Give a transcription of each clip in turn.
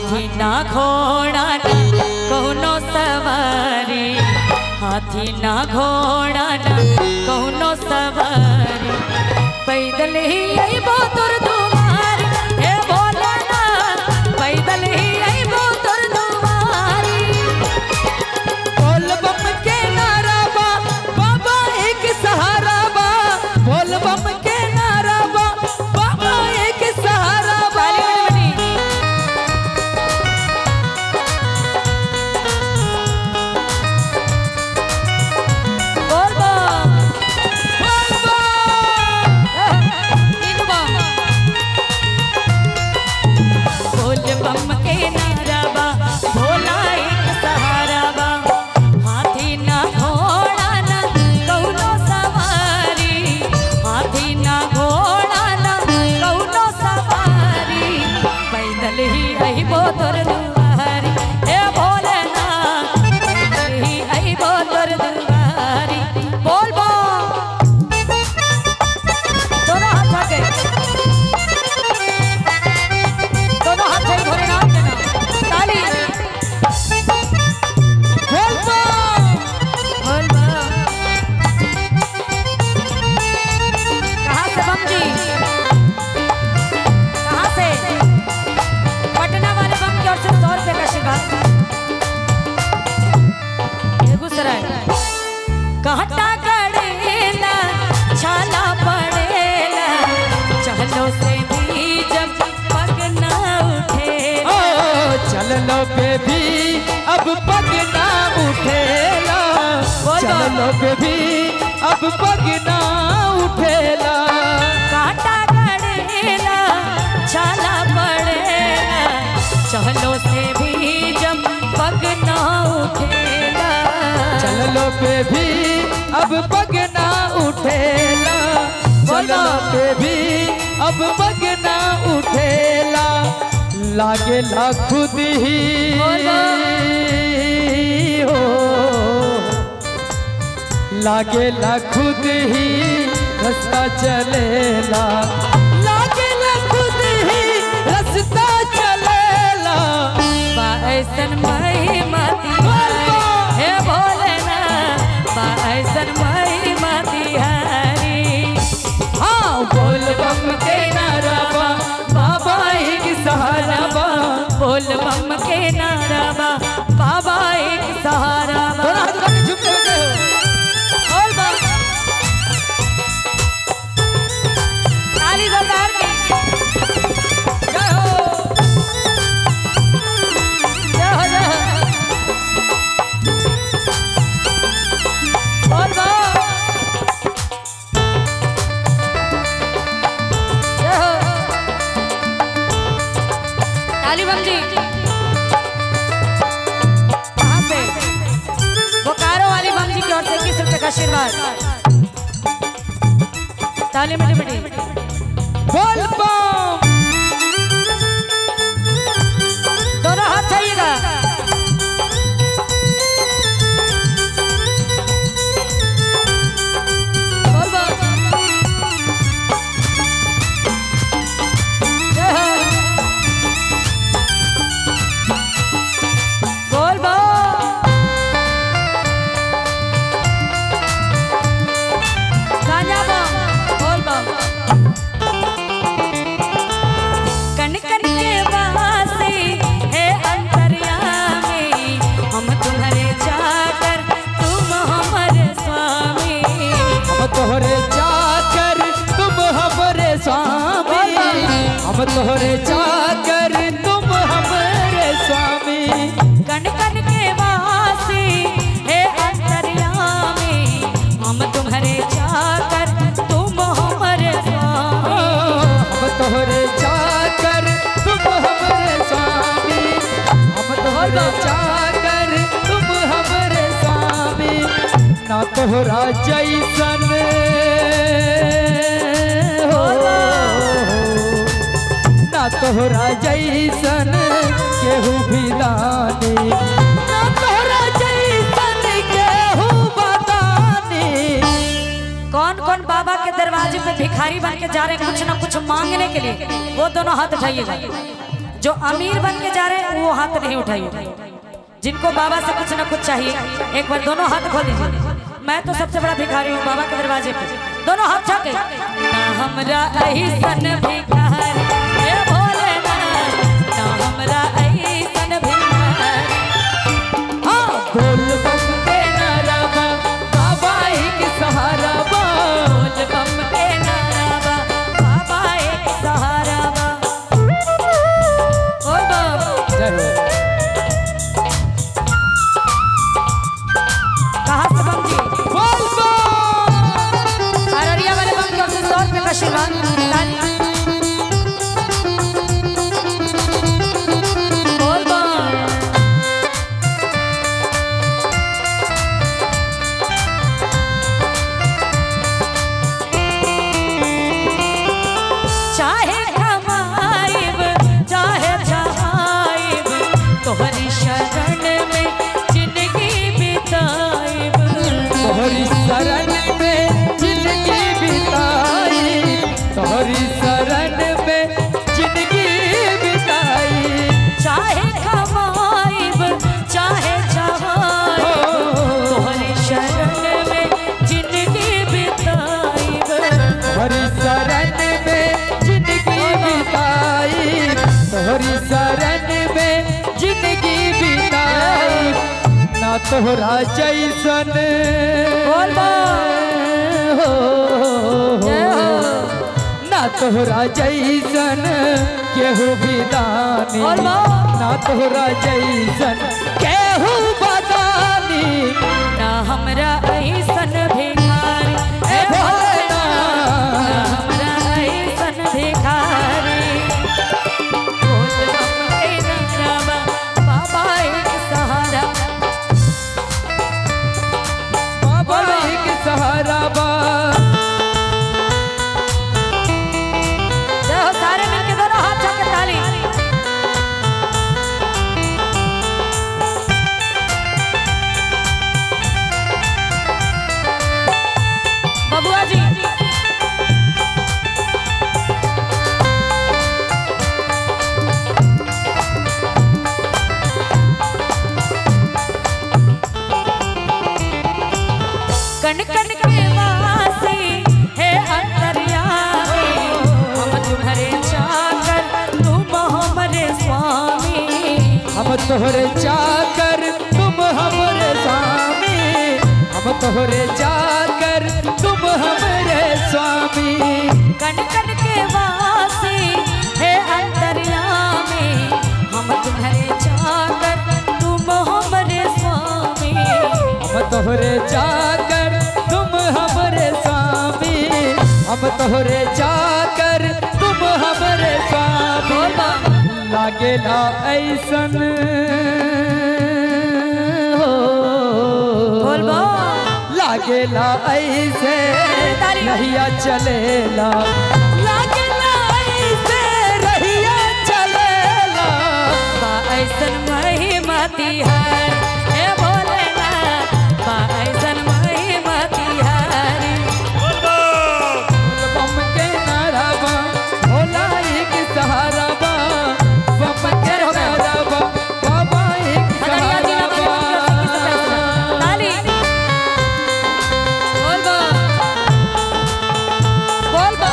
हाथी ना घोड़ा ना कौनो सवारी हाथी ना घोड़ा ना कौनो सवारी पैदल ही अइबो तोर दुआर हे भोला ना पैदल ही अइबो तोर दुआरी बोल बम के नारा बा बाबा एक सहारा बा बोल बम के नारा बा बाबा एक सहारा बा ताली बनी बनी बोल बम बोल बम तीनू बम बोल बम के नारा बा भोला एक सहारा बा हाथी ना घोड़ा ना कौनो सवारी हाथी ना घोड़ा ना कौनो सवारी पैदल ही अइबो तोर दुआरी हे भोलेनाथ पैदल ही अइबो तोर दुआरी बोल बम दोनों हाथ आगे दोनों हाथ से भोलेनाथ के नाम ताली बोल बम बोल बम कहाँ से बम जी कहाँ से पटना वाले बम की ओर से सौ रुपए का शिकार बेगूसराय कहता करेला छाला पड़ेला चलो से भी जब पग ना उठेला ओ चल लो बेबी अब पग ना उठेला बोल चल बम। लो बेबी अब पग ना उठेला काटा करेला छाला पड़ेला चलो से भी जब पग ना उठेला चल लो बेबी अब पग ना उठेला चल लो बेबी अब पग ना उठेला लागेला खुद ही हो लागेला खुद ही रास्ता चलेला लागेला खुद ही रास्ता चलेला बा ऐसन महिमा तिहारी हे भोलेनाथ बा ऐसन महिमा तिहारी हाँ बोल बम के नारा बा बाबा एक सहारा बा बोल बम के नारा बा बाबा एक सहारा बा दोनों हाथ उठा के झुमके लगे हो बोल बम ताली सरदार की जय हो जय हो जय हो बोल बम जय हो ताली बम जी कहाँ से बोकारो वाली बम जी की ओर से इक्कीस रुपए का आशीर्वाद ताली मिटी मिटी बोल बम दोनों हाथ चाहिएगा बोल बम। जय हो। बोल बम। गांजा बम। बोल बम। कन कन के वासी है अंतर्यामी हम तुम्हारे चाकर तुम हमारे स्वामी हम तोहरे चाकर तुम हमरे स्वामी हम तोहरे चाकर तुम हमरे स्वामी कन कन के वासी है अंतर्यामी हम तुम्हारे चाकर तुम हमारे स्वामी हम तोहरे चाकर तुम हमरे स्वामी हम तोहरे चाकर तुम हमरे स्वामी ना तोहरा जैसन हो ना तोहरा जैसन केहू भी दानी ना तोहरा जैसन केहू बतानी कौन कौन बाबा के दरवाजे पे भिखारी बन के जा रहे हैं कुछ ना कुछ मांगने के लिए वो दोनों हाथ उठाइएगा जो अमीर बन के जा रहे हैं वो हाथ नहीं उठाइए जिनको बाबा से कुछ ना कुछ चाहिए एक बार दोनों हाथ खोल दीजिए मैं तो सबसे बड़ा भिखारी हूँ बाबा के दरवाजे पे दोनों हाथ छके ना हमरा ऐसन भिखारी हे भोलेनाथ ना हमरा ऐसन भिखारी हाँ बोल बम के नारा बा बाबा एक सहारा बा बोल बम के नारा बा बाबा एक सहारा बा बोल बम जय हो कहाँ से बम जी बोल बम अररिया वाले बम की ओर से सौ रुपये का आशीर्वाद ताली। बोल बम चाहे कमाइब चाहे छाइब तोहरी शरण में जिंदगी बिताइब तोहरी शरण में जिंदगी बिताई तोहरी शरण में जिंदगी बिताई चाहे कमाइब चाहे छाइब तोहरी शरण में जिंदगी बिताइब तोहरी शरण में जिंदगी बिताई तोहरी शरण में जिंदगी बिताई ना तोहरा जैसन बोल हो जय हो। ना तोहरा जैसन केहू भी दानी बोल बम। ना तोहरा जैसन केहू बदानी ना हमरा ऐसन भिखारी ए भोलेनाथ। ना हमरा ऐसन भिखारी बोल बम के नारा बा, बाबा एक सहारा बाबा एक सहारा बा जय हो सारे मिलके दोनों हाथ छके ताली बबुआ जी कण कण के वासी हे अंतर्यामी हम तुम्हारे चाकर तुम हमारे स्वामी हम तोहरे चाकर तुम हमरे स्वामी हम तोहरे चाकर तुम हमरे स्वामी कण कण के वासी हे अंतर्यामी हम तुम्हारे चाकर तुम हमारे स्वामी हम तोहरे चाकर तुम हमरे स्वामी हम तोहरे चाकर तुम हमरे स्वामी लागेला ऐसन हो बोल बो लागेला ऐसे ताली। नहिया चलेला लागेला ऐसे रहिया चलेला बा ऐसन महिमा तिहार हे भोलेनाथ बा ऐसन महिमा तिहारी बम के नारा बा भोला एक सहारा बा बम के नारा बा बाबा एक हदरिया जिला सहारा वाले बम की ओर से किस तरह से? बा ताली बोल बो बोल बो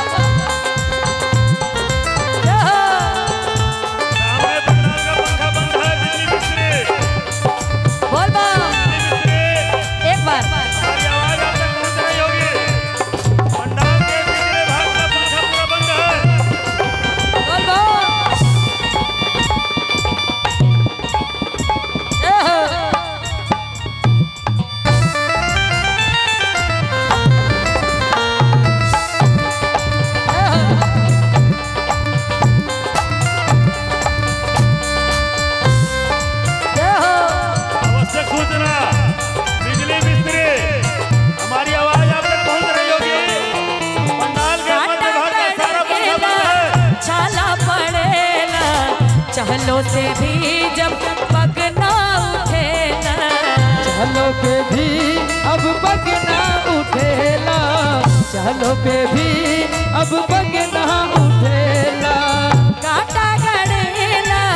जय हो। सामने पंडाल का पंखा बंद है बिजली बिजली बोल बो बिजली एक बार हमारी आवाज आप तक पहुंच रही होगी पंडाल के पिछले भाग का पंखा पूरा बंद है बोल बो जय हो। जय हो। आवश्यक सूचना बिजली मिस्त्री हमारी आवाज आप तक पहुंच रही होगी पंडाल के मध्य भाग का सारा पंखा बंद है छाला पड़ेला चहलो से भी जब पग ना उठेला चलो पे भी अब बगना उठेला चलो पे भी अब बगना उठेला कांटा गड़ेला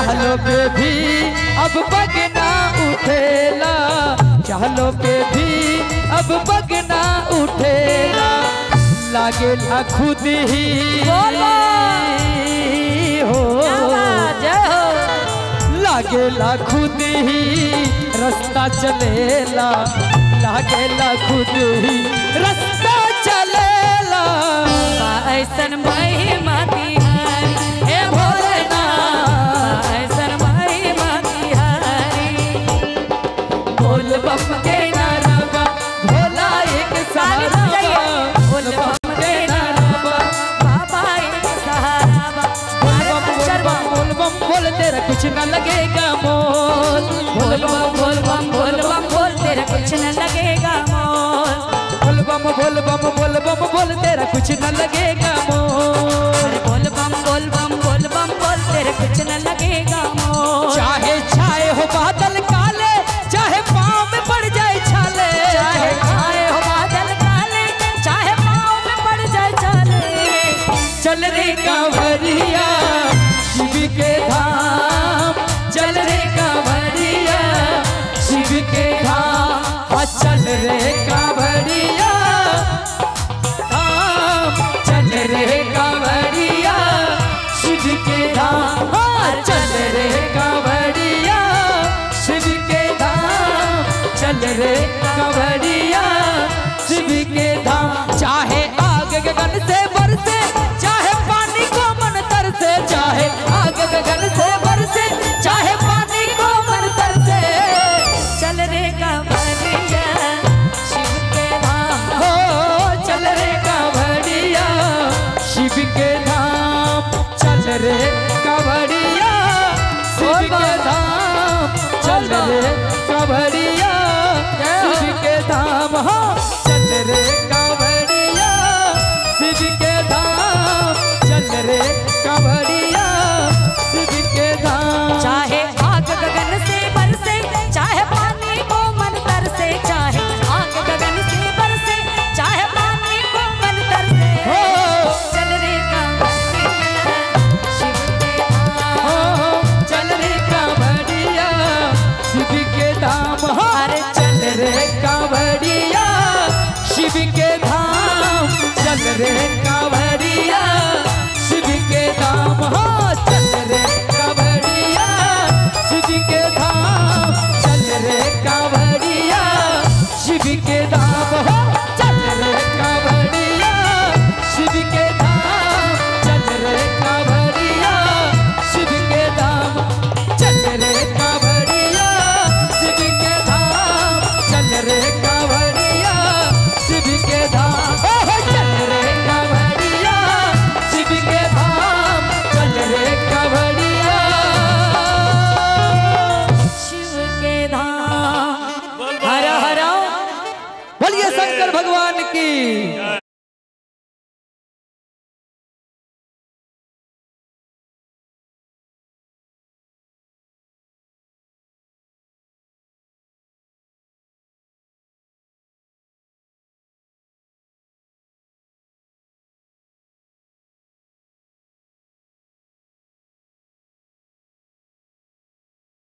चहलो पे भी अब बगना उठेला चहलो पे भी अब बगना उठेला लागेला खुद ही बोलो। हो जय हो लागेला खुद ही रास्ता चलेला लागेला खुद ही रास्ता चलेला ऐसन महिमा तिहारी हे भोलेनाथ ऐसन महिमा तिहारी बोल बम के नारा बा भोला एक सहारा बा बोल बम के नारा बा बाबा एक सहारा बा बोल बम बोल बम बोल बम बोल तेरा कुछ न लगेगा मोल बोल बम बोल बम बोल बम बोल तेरा कुछ न लगेगा मोल बोल बम बोल बम बोल बम बोल तेरा कुछ न लगेगा मोल अरे बोल बम बोल बम बोल बम बोल तेरा कुछ न लगेगा मोल चाहे छाए हो बादल काले चाहे पाँव में पड़ जाए छाले चाहे छाए हो बादल काले चाहे पाँव में पड़ जाए चाले चल रे कांवरिया शिव के धाम चल रे कांवरिया शिव के धाम हाँ, चल रे कांवरिया धाम चल रे कांवरिया शिव के धाम हाँ, चल रे कांवरिया शिव के धाम चल रे कांवरिया शिव के धाम चाहे आग गगन से बरसे चाहे पानी को मन तरसे चाहे आग गगन से बरसे चाहे पानी को मन तरसे चल रे कांवरिया शिव के धाम हो चल रे कांवरिया शिव के धाम चल रे कांवरिया शिव के धाम चल रे कांवरिया शिव के धाम हाँ चल रे कांवरिया शिव के धाम चल रे कांवरिया शिव के धाम चाहे आग गगन से बरसे चाहे पानी को मन तरसे चाहे आग गगन से बरसे चाहे पानी को मन तरसे हो चल रे कांवरिया शिव के धाम हो चल रे कांवरिया शिव के धाम हो अरे चल रे कांवरिया शिव के धाम चल रे कांवरिया शिव के धाम हो चल रे कांवरिया शिव के धाम चल रे कांवरिया शिव के धाम हो चल रे कांवरिया शिव के धाम चल रे कांवरिया शिव के धाम चल रे कांवरिया शिव के धाम चल रे कांवरिया शिव के धाम ओहो चल रे कांवरिया शिव के धाम चल रे कांवरिया शिव के धाम हर हर बोलिए शंकर भगवान की